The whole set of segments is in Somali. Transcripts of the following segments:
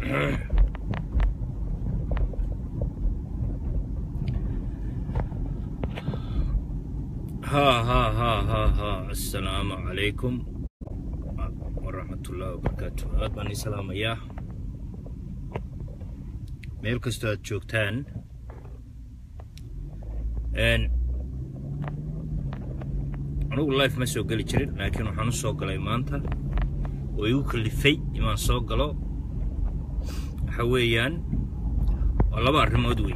ها ها ها ها ها السلام عليكم ورحمة الله وبركاته aad baan ii salaamayaa meel kastoo aad joogtaan anugu life ma soo geli jirin laakiin waxaan u soo galay maanta oo igu kalifay inaan soo galo waxa weeyaan waa laba arrimood wey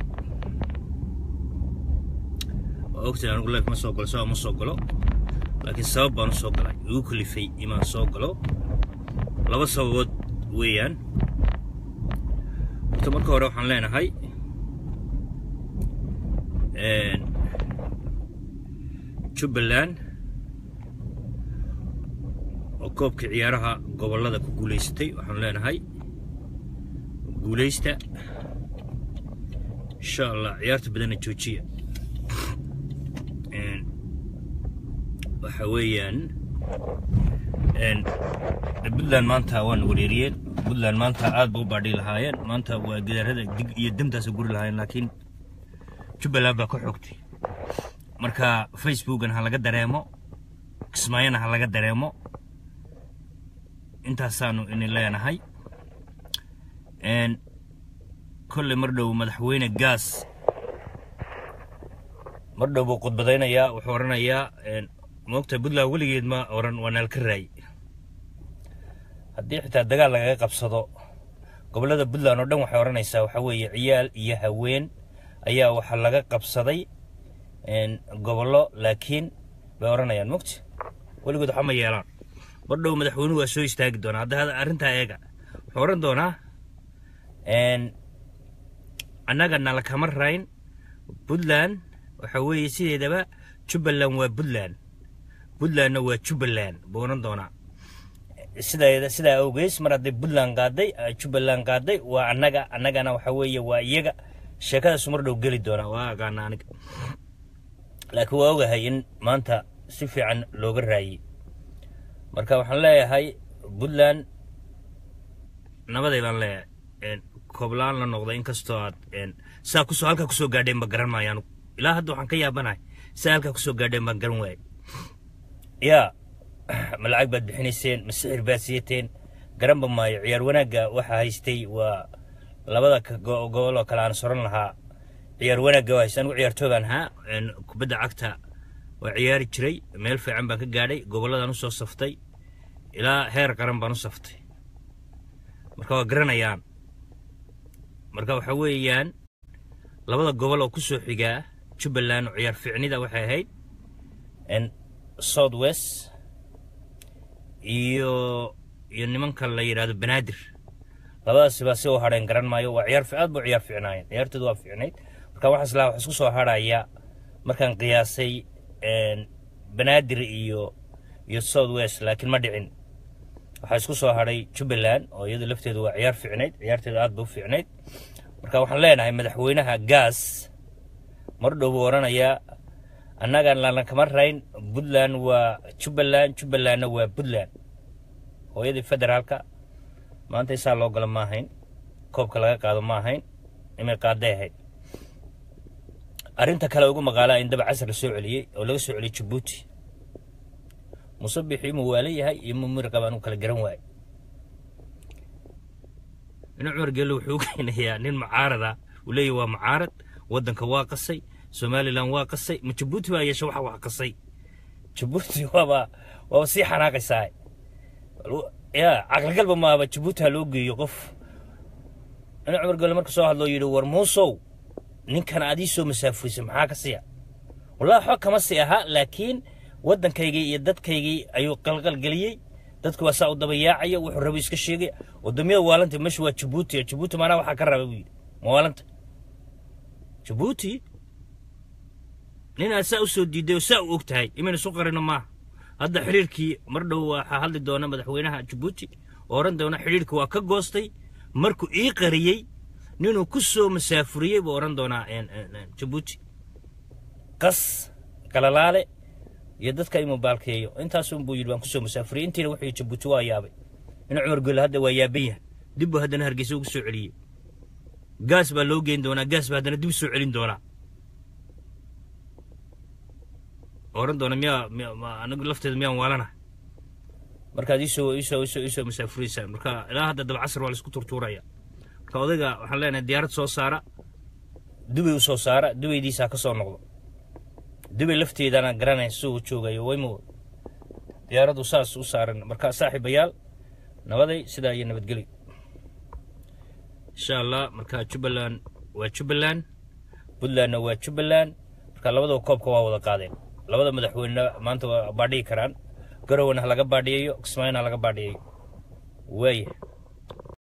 waa ogtahay anigu life ma soo galo sabab ma soo galo laakiin sabab baan u soo galay igu kalifay inaan soo galo laba sababood weeyaan horta marka hore waxaan leenahay jubbaland oo koobka ciyaaraha gobollada ku guulaysatay waxaan leenahay guulaysta insha allah ciyaarta badanna joojiya waxa weeyaan puntland maanta waan wareeriyeen puntland maanta aad ba u baadhi lahaayeen maanta waa gidaarada dig iyo demtaasa guri lahaayeen laakiin jubbaland baa ka xoogtay marka facebookan ha laga dareemo kismaayana ha laga dareemo intaasaanu ini leenahay kolley mar dhow madaxweyne gaas mar dhow buu khudbadaynayaa wuxuu odhanayaa moogta puntland weligeed ma oran waa naalka raay haddii xitaa dagaal lagaga qabsado gobollada puntland oo dhan waxay odhanaysaa waxaa weeye ciyaal iyo haween ayaa waxaa laga qabsaday gobollo laakiin bay odhanayaan mogta weligood waxba ma yeelaan mar dhow madaxweynuhu waa soo istaagi doonaa hadda arrintaa eega wuxuu odhan doonaa annaga nala kama rayn puntland waxa weeye sideedaba jubbaland waa puntland puntlandna waa jubbaland buu odhan doonaa sidaa sidaa awgeys mar hadday puntland qaaday jubbaland qaaday waa annaga annagana waxa weeye waa iyaga sheekadaasu mar dhow geli doonaa waa aqaana aniga laakiin waa ogahay in maanta si fiican looga raayey marka waxaan leeyahay puntland nabaday baan leeyahay kooblaan la noqda inkastoo aad saa kusoo halkaa kusoo gaadheen ba garan maayo anugu ilaa hadda waxaan ka yaabanahay saa halkaa kusoo gaadheen baan garan waayay yaa ma lacag baad bixinayseen ma sixir baad siiyateen garanba maayo ciyaar wanaagga waxaa haystay waa labada gobol oo kale aan soran lahaa ciyaar wanaagga waa haystay anigu ciyaartoogaan ahaa kubadda cagta waa ciyaari jiray meel fiican baan ka gaadhay gobolladaan u soo saftay ilaa heer qaran baan u saftay marka waa garanayaan marka waxa weeyaan labada gobol oo ku soo xigaa jubbaland oo ciyaar fiicnida waxay ahayd south west iyo iyo nimanka la yidhaahdo banaadir labadaasi baa si u hadheen garan maayo waa ciyaar aad ba ciyaar fiicnaayeen ciyaartoodu waa fiicnayd marka waxaas laa wax isku soo hadhaya markaan qiyaasay banaadir iyo iyo south west laakiin ma dhicin waxaa isku soo hadhay jubbaland oo iyadu lafteedu waa ciyaar fiicnayd ciyaarteedu aad ba u fiicnayd marka waxaan leenahay madaxweynaha gaas mar dhow buu odhanayaa annagan lana kama rayn puntland waa jubbaland jubbalandna waa puntland hooyadii federaalka maanta isaa loo galo ma ahayn koobka laga qaado ma ahayn imay qaaday ahayd arrinta kale ugu maqaalaa in daba casar la soo celiyey oo laga soo celiyey jabuuti musabixii mu waala yahay iyo mu miri qabaan u kala garan waaye ina cumar geelle wuxuu keenayaa nin mucaarada uu leeyahy waa mucaarad waddanka waa qasay somalilan waa qasay ma jabuuti baa yeesha waxa wax qasay jabuuti waaba waaba sii xanaaqaysaa ya caqligalba maaba jabuuti ha loo geeyo qof ina cumar geelle marka soo hadloo yidhi war muusow ninkan aad ii soo masaafurisay maxaa ka siya wallahi waxba kama si aha laakiin waddankaygii iyo dadkaygii ayuu qalqalgeliyey dadku waa saa u dabayaacaya wuxuu rabo iska sheegay wadamyada waalanta meesha waa jabuuti jabuuti maanaa waxaa ka raba buu yidhi ma waalanta jabuuti nin aad saa u soo diiday oo saa u og tahay imayna isu qarino maaha hadda xidhiirkii mar dhow waxaa hadli doona madaxweynaha jabuuti oo odhan doona xidhiirka waa ka goostay markuu ii qariyey ninuu ku soo masaafuriyey buu odhan doonaa jabuuti qas galalaale iyo dadka inuu baalkeeyo intaasun buu yidhi waan kusoo masaafuriyey intiina wuxuu jabuuti waa yaabay in cumar gole hadda waa yaaban yahay dib buu haddana hargeysa ugu soo celiyey gaas baa loo geyn doonaa gaas baa haddana dib soo celin doonaa oran doona miyaa miya anigu lafteeda miyaan waalana markaad iisoo iisoo iisoo iisoo masaafuraysaan marka ilaa hadda dabcasar waa laisku turtuuraya marka odayga waxaan leenahay diyaarad soo saara dubay u soo saara dubaydiisaa ka soo noqdo dubay lafteedana garanaya siduu joogayo waymo diyaaraddu saas u saaran marka saaxiibayaal nabaday sidaa iyo nabadgelyo insha allah marka jubbaland waa jubbaland puntlandna waa jubbaland marka labadaba koobka waa wada qaadeen labada madaxweynena maanta waa baadhiyi karaan garowana ha laga baadhiyayo kismaayona ha laga baadhiyayo waaya